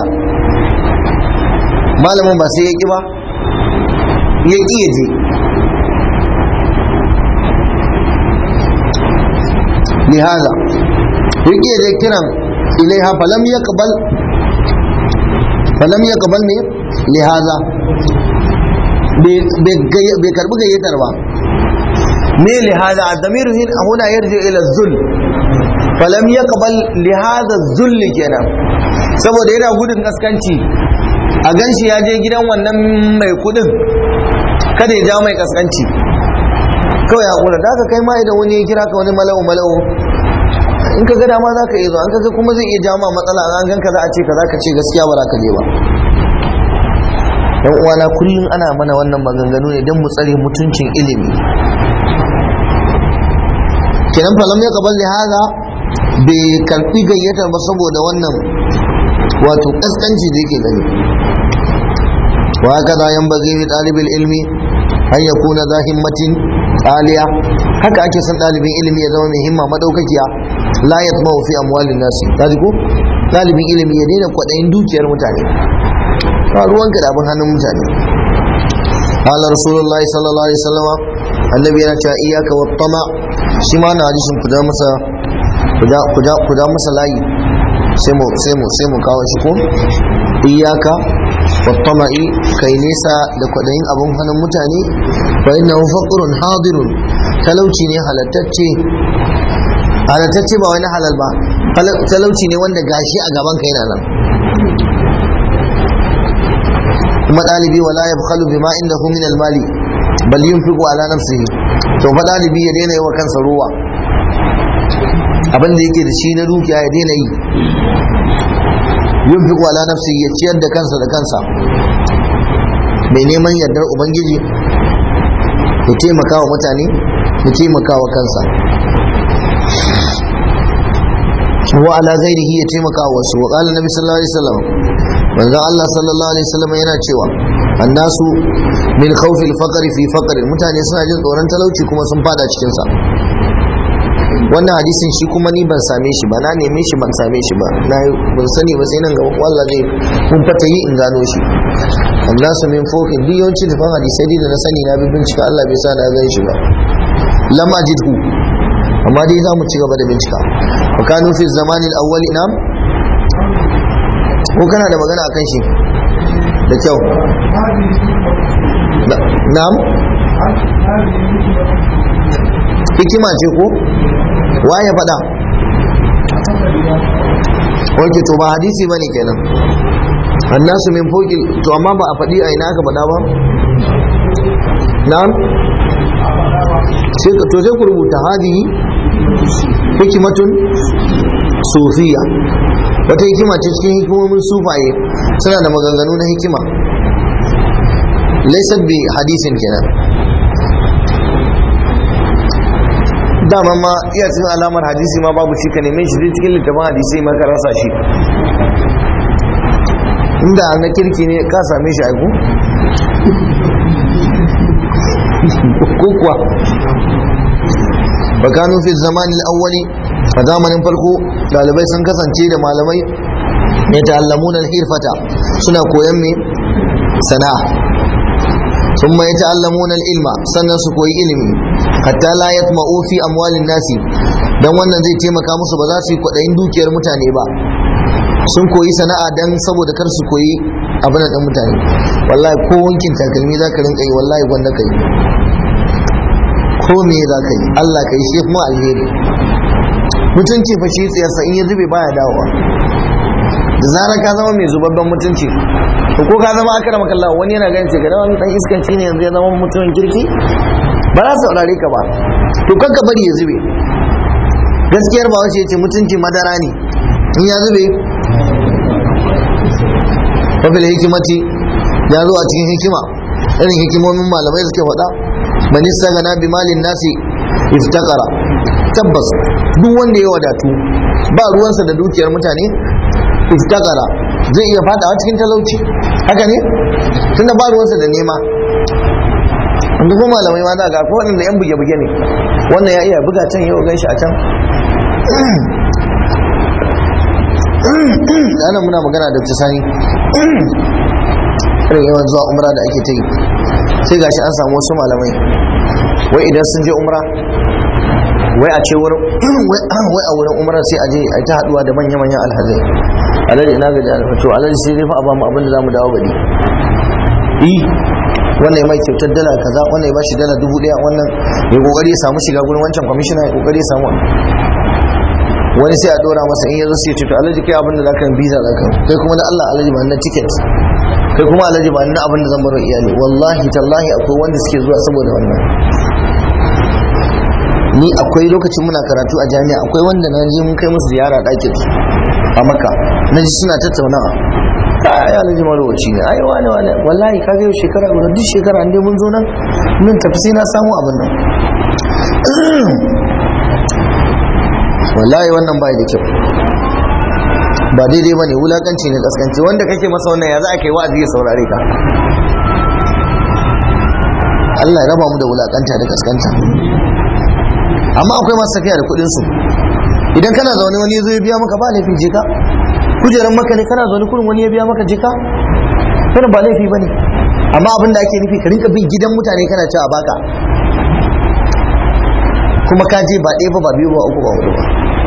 malamin ba sai ya ki ba ya ki ya je lihaza ya ki ya je kiran ilaiha falam ya kabal falam ya kabal ne lihaza bai karbi gayyatar ba me lihaza ad-damir huna yarji ila zul falam yaqbal lihaza zull kenan saboda yana gudun kaskanci a ganshi ya je gidan wannan mai kudin kada ya ja mai kaskanci kawai hakura da aka kai ma idan wani ya kira ka wani malawu malawu in ka ga dama za ka iya zo an kaga kuma zai iya ja ma matsala an ganka za a ce ka za ka ce gaskiya ba za ka je ba yan uwana kullum ana mana wannan maganganu ne don mu tsare mutuncin ilimi kenan falam ya kabal da haza bai karfi gayyatar ba saboda wannan wato kaskanci da yake gani وهكذا ينبغي لطالب العلم أن يكون ذا همة عالية haka ake son ɗalibin ilimi ya zama mai himma madaukakiya la yatma'u fi amwalin nasi kaji ko ɗalibin ilimi ya daina kwaɗayin dukiyar mutane ba ruwanka da abin hannun mutane قال رسول الله صلى الله عليه وسلم النبي yana cewa iyaka wa tama shi ma na hadisin ku da masa ku da masa layi sai mu sai mu sai mu kawo shi ko iyaka wa tama'i kai nesa da kwadayin abun hannun mutane fa innahu faqrun hadirun talauci ne halattacce halattacce ba wani halal ba talauci ne wanda gashi a gaban ka yana nan kuma ɗalibi wala ya bukhalu bima inda hu min almali bal yunfiqu ala nafsihi to fa ɗalibi ya daina yi wa kansa ruwa abin da yake da shi na dukiya ya daina yi yunfiqu ala nafsihi ya ciyar da kansa da kansa mai neman yardar ubangiji ya taimaka wa mutane ya taimaka wa kansa wa ala ghairihi ya taimaka wa wasu wa qala nabi sallallahu alaihi wasallam manzon Allah sallallahu alaihi wasallam yana cewa annasu min khawfil faqri fi faqri mutane suna jin tsoron talauci kuma sun fada cikin sa wannan hadisin shi kuma ni ban same shi ba na neme shi ban same shi ba na ban sani ba sai nan ga wallahi zai kun fata yi in gano shi annasu min fawqin duk yawanci da hadisai da na sani na bi bincika Allah bai sa na gan shi ba lam ajidhu amma dai za mu ci gaba da bincika wa kanu fi zamanin awwali nam ko kana da magana akan shi da kyau na'am hikima ce ko waye faɗa wanke to ba hadisi ba ne kenan annasu min foki to amma ba a faɗi a ina aka faɗa ba na'am sai ka to sai ku rubuta hadihi hikimatun sufiya wata hikima ce cikin hikimomin sufaye suna da maganganu na hikima laisar bi hadisin kenan dama ma iya cikin alamar hadisi ma babu shi ka neme shi zai cikin littafin hadisi ma ka rasa shi inda na kirki ne ka same shi aiku ko kuwa bakanu fi zamanin awwali a zamanin farko dalibai sun kasance da malamai ne ta'allamuna hirfata suna koyan me sana'a sun mai ta'allamuna ilma sannan su koyi ilimi hatta la yatma'u fi amwalin nasi dan wannan zai taimaka musu ba za su yi kwaɗayin dukiyar mutane ba sun koyi sana'a dan saboda kar su koyi abin da mutane wallahi ko wankin takalmi za ka rinka yi wallahi gwanda ka yi ko me za ka yi Allah ka yi shi kuma alheri mutunci fa shi tsayarsa in ya zube baya dawowa da zarar ka zama mai zubabban mutunci to ko ka zama akara makalla wani yana ganin ce kada wani dan iskanci ne yanzu ya zama mutumin kirki ba za su saurare ka ba to kanka bari ya zube gaskiyar ba wace ce mutunci madara ne in ya zube wafil hikimati ya zo a cikin hikima irin hikimomin malamai suke faɗa man istagana bi malin nasi iftakara tabbas duk wanda ya wadatu ba ruwansa da dukiyar mutane iftakara zai iya fadawa cikin talauci haka ne tunda ba ruwansa da nema wanda kuma malamai ma za ga ko wanda yan buge-buge ne wannan ya iya buga can yau gan shi a can ana muna magana da sani irin yawan zuwa umra da ake ta yi sai gashi an samu wasu malamai wai idan sun je umra wai a ce wurin wai a wurin umra sai a je a ta haduwa da manya-manyan alhazai alhaji ina gaji alfato alhaji sai dai fa a bamu abin da zamu dawo bari yi wannan ya mai kyautar dala kaza wannan ya bashi dala dubu daya wannan ya kokari ya samu shiga gurin wancan kwamishina ya kokari ya samu wani sai a dora masa in yazo sai ya ce to alhaji kai abin da zaka yi visa zaka kai kuma da Allah alhaji ba na ticket kai kuma alhaji ba na abin da zan baro iyali wallahi tallahi akwai wanda suke zuwa saboda wannan ni akwai lokacin muna karatu a jami'a akwai wanda na je mun kai musu ziyara ɗakin a maka na ji suna tattaunawa ai alhaji marowaci ne ai wane wane wallahi ka yau shekara guda duk shekara an dai mun zo nan mun tafi sai na samu abin nan wallahi wannan bai da kyau ba daidai ba ne wulakanci ne kaskanci wanda kake masa wannan ya za a kai wa'azi ya saurare ka Allah ya raba mu da wulakanta da kaskanta amma akwai masu tafiya da kuɗin su idan kana zaune wani zo ya biya maka ba laifi je ka kujeran maka ne kana zaune kurin wani ya biya maka je ka wannan ba laifi bane amma abin da ake nufi ka rinka bin gidan mutane kana cewa baka kuma ka je ba ɗaya ba ba biyu ba uku ba hudu ba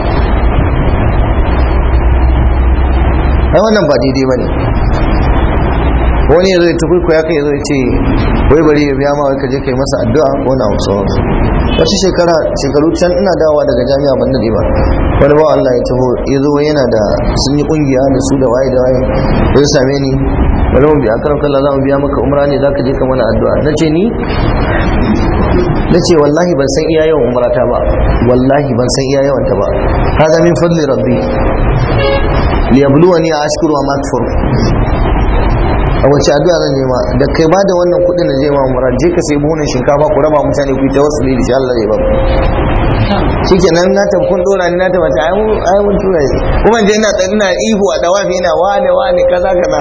ai wannan ba daidai ba ne wani ya zo ya tafi ko ya kai zo ya ce wai bari ya biya ma wai ka je kai masa addu'a ko na wasu wasu shekara shekaru can ina dawowa daga jami'a ban dade ba wani ba Allah ya taho ya zo yana da sun yi kungiya da su da waye da waye ya same ni bari mu biya karan kallon za mu biya maka umra ne za ka je ka mana addu'a na ce ni na ce wallahi ban san iya yawan umrata ba wallahi ban san iya yawan ta ba hada min fadli rabbi liyabluwani a ashkuru wa makfur a wace addu'a zan nema da kai ba da wannan kudin da zai ma umra je ka sai buhunan shinkafa ku raba mutane ku yi ta wasu lili Allah zai ba ku shikenan na tafi kun dora ni na tafi ta ai mun tura shi kuma je ina ina ihu a dawafi ina wane wane kaza kaza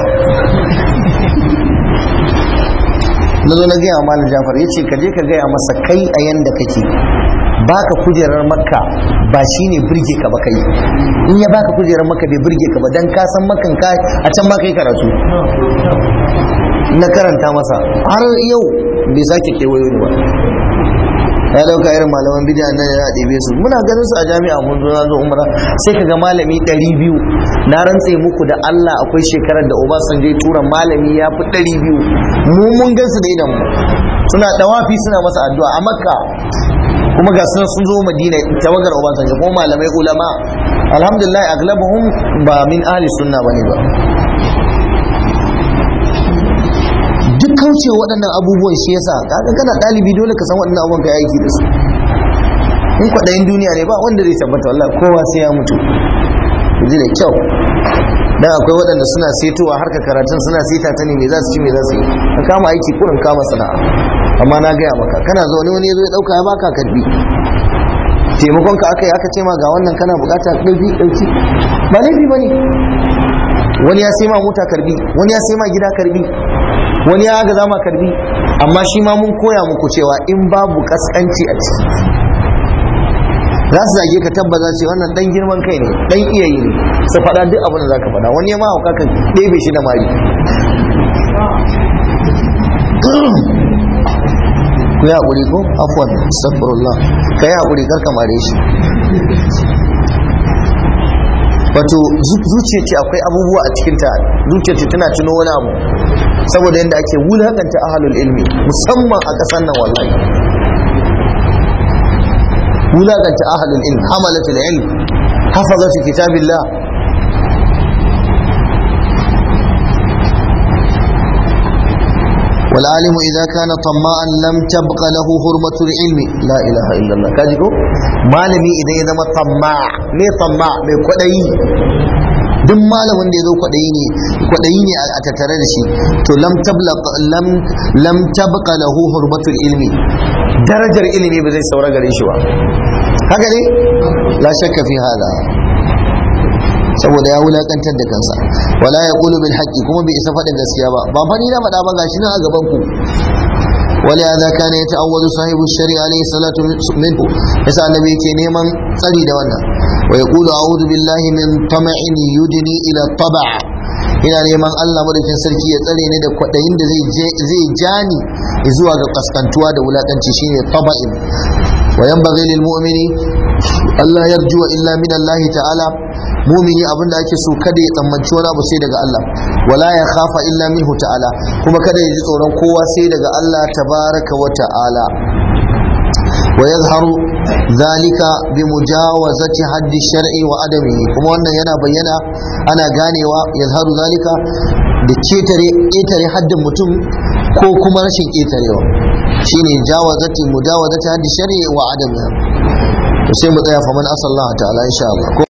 na zo na gaya wa malam jafar ya ce ka je ka gaya masa kai a yanda kake baka kujerar makka ba shine birge ka ba kai in ya baka kujerar makka bai birge ka ba dan ka san makan ka a can ma kai karatu na karanta masa har yau bai sake kewayo ni ba ya dauka irin malaman bidiya nan ya ɗebe su muna ganin su a jami'a mun zo zo umra sai kaga malami 200 na rantse muku da Allah akwai shekarar da Obasanjo ya tura malami ya fi 200 mu mun gan su da idan mu suna dawafi suna masa addu'a a Makka kuma ga sun sun zo Madina tawagar Obasanjo kuma malamai ulama alhamdulillah aglabuhum ba min ahli sunna bane ba duk kauce waɗannan abubuwan shi yasa kaga kana ɗalibi dole ka san waɗannan abubuwan ka aiki da su in kwaɗayin duniya ne ba wanda zai tabbata wallahi kowa sai ya mutu ku ji da kyau dan akwai waɗanda suna setowa harka karatun suna seta ta ne me za su ci me za su yi ka kama aiki kurin kama sana'a amma na gaya maka kana zaune wani ya zo ya ɗauka ya baka karbi taimakon ka aka yi aka ce ma ga wannan kana bukata ɗauki ɗauki ba laifi ba ne wani ya sai ma mota karbi wani ya sai ma gida karbi wani ya ga zama karbi amma shi ma mun koya muku cewa in babu kaskanci a ciki za su zage ka tabbata ce wannan dan girman kai ne dan iyayi ne su faɗa duk abin da zaka faɗa wani ya ma hauka ka ɗebe shi da mari ku yi haƙuri ko afwan astaghfirullah ka yi haƙuri kar ka mare shi wato zuciya ce akwai abubuwa a cikinta zuciya ce tana tuno wani abu saboda yadda ake wulakanta ahalul ilmi musamman a ƙasar nan wallahi wulakanta ahalul ilmi hamalatul ilm hafazatu kitabillah والعالم إذا كان طماعا لم تبق له حرمة العلم لا إله إلا الله كاجيكو malami idan ya zama طماع me طماع me kwadayi duk malamin da ya zo kwaɗayi ne kwaɗayi ne a tattare da shi to lam tablaq lam lam tabqa lahu hurmatul ilmi darajar ilimi ba zai saura gare shi ba haka ne la shakka fi hada saboda ya wulakantar da kansa wala ya qulu bil haqqi kuma bai isa faɗin gaskiya ba ba fani na faɗa ba gashi nan a gaban ku ولهذا كان يتعوذ صاحب الشريعة عليه الصلاة منه يسأل النبي كي نيمان tsari da wannan ويقول أعوذ بالله من طمع يدني إلى الطبع ina neman Allah madaukin sarki ya tsare ni da kwaɗayin da zai jani zuwa ga kaskantuwa da wulakanci shine taba'in wa yanbaghi lil mu'mini Allah yarjuwa illa min Allah ta'ala mumini abinda ake so kada ya tsammanci wani abu sai daga Allah wala ya khafa illa minhu ta'ala kuma kada ya ji tsoron kowa sai daga Allah tabaraka wa ta'ala ويظهر ذلك بمجاوزة حد الشرع وعدمه كما أن ينا بينا أنا غاني ويظهر ذلك بكيتري إيتري حد متم ko kuma rashin ƙetarewa shine jawazati mujawazati haddi shari'i wa adamiha sai mu tsaya fa man asallahu ta'ala insha Allah